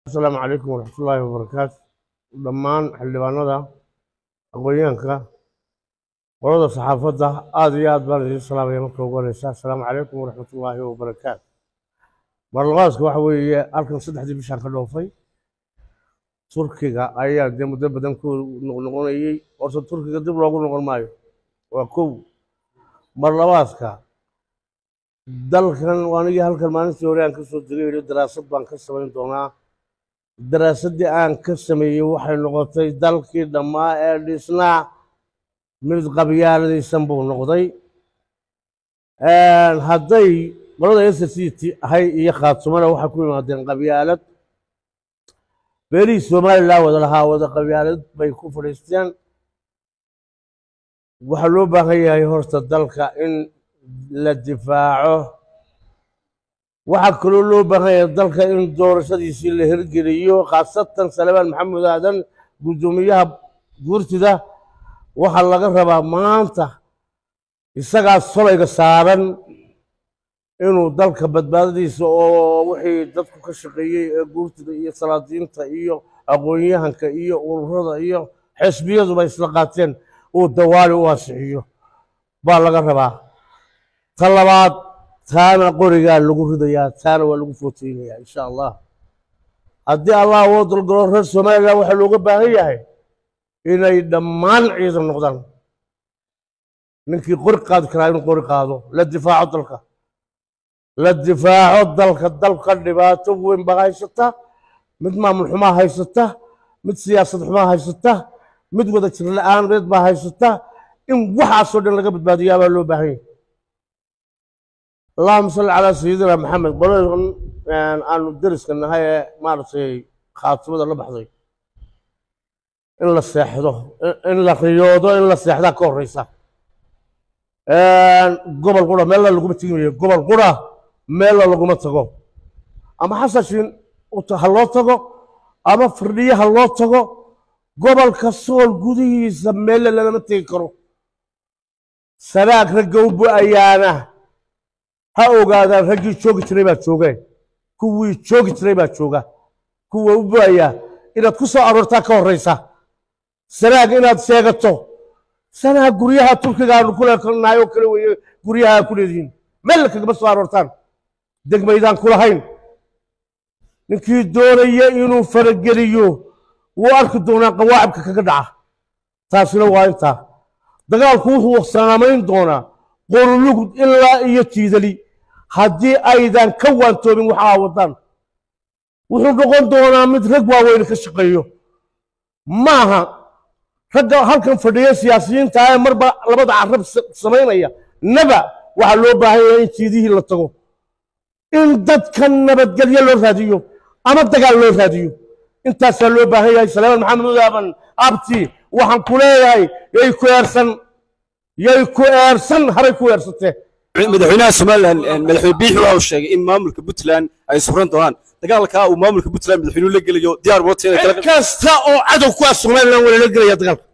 asalaamu calaykum waraxmatullaahi wabarakaatu dhammaan xildhibaanada aqoonyahanka qolada saxaafadda aada iyo aad baan idiin salaamaya marka ugu horeysa asalaamu calaykum waraxmatullaahi wabarakaatu marlaqaaska waxa weeye halkan saddexdii bishaan ka dhoofay turkiga ayaa dee muddo badan ku noqnoqonayey horta turkiga dib loogu noqon maayo waa kow marlabaaska dalkan anigii halkan maalintii hore aan ka soo degay yidhi daraasad baan ka samayn doonaa daraasaddii aan ka sameeyey waxay noqotay dalkii dhammaa ee dhisnaa mid qabyaaladaysan buu noqday hadday qolada s c t ahay iyo khaatumana waxay ku yimaadeen qabyaalad beelihii somalilan wada lahaa wada qabyaalad bay ku fadhiisteen waxaa loo baahan yahay horta dalka in la difaaco waxaa kaloo loo baahan yahay dalka in doorashadiisii la hirgeliyo khaasatan salebaan maxamed aadan guddoomiyaha guurtida waxaa laga rabaa maanta isagaa solayga saaran inuu dalka badbaadadiisa oo wixii dadku ka shaqeeyey ee guurtida iyo salaadiinta iyo aqoon-yahanka iyo ururada iyo xisbiyaduba isla qaateen uu dawaali u asixiyo baa laga rabaa ta labaad taana qorigaa lagu ridayaa taana waa lagu footeynayaa insha allah haddii allah woo dalgalo reer somalilan waxaa looga baahan yahay inay dhammaan ciidan noqdaan ninkii qori qaadi karaa inuu qori qaado la difaaco dalka la difaaco dalka dalka dhibaato weyn baa haysata mid maamul xumaa haysata mid siyaasad xumaa haysata mid wada jir la-aaneed baa haysata in waxaasoo dhan laga badbaadiyaa baa loo baahan yahay allahuma salli calaa sayidina maxamed qoladan aanu deriska nahay ee maaragtay khaatimada la baxday in la seexdo in la riyoodo in la seexdaa ka horeysa gobol qura meella laguma tegimayo gobol qura meella laguma tago ama xasashiin ha loo tago ama firdhiye ha loo tago gobolka sool gudihiisa meelle lalama tegi karo sanaag ragga u bu-ayaana ha ogaadaan raggii joogi jiray baa joogeen kuwii joogi jiray baa jooga kuwa u bu-ayaa inaad ku soo aroortaa ka horeysa sanaag inaad sheegato sanaag guryaha turkigaanu kulenahay oo kale weeye guryaha ku leedihiin meel kagama soo aroortaan degmaydaan kulahayn ninkii doonaya inuu farageliyo wuu arki doonaa qawaacibka kaga dhaca taasina waa intaa dagaalku wuxuu saamayn doonaa qorulugud ilaa iyo jiidali haddii aydan ka waantoobin waxaa wadaan wuxuu noqon doonaa mid rag waaweyne ka shaqeeyo maaha ragga halkan fadhiya siyaasiyiinta ee marba labada carab samaynaya naba waxaa loo baahan yahay in jiidihii la tago in dadka nabadgelyo loo raadiyo ama dagaal loo raadiyo intaasaa loo baahan yahay salaaman maxamed udaaban abti waxaan ku leeyahay yay ku eersan yay ku eersan haray ku eersatee madaxweynaha somalilan madaxweyne biixi waxa uu sheegay in maamulka puntland ay sufran doonaan dagaalka uu maamulka puntland madaxweynuhu la gelayo diyaar cid kasta oo cadow ku ah somalilan waa lala gelaya dagaalka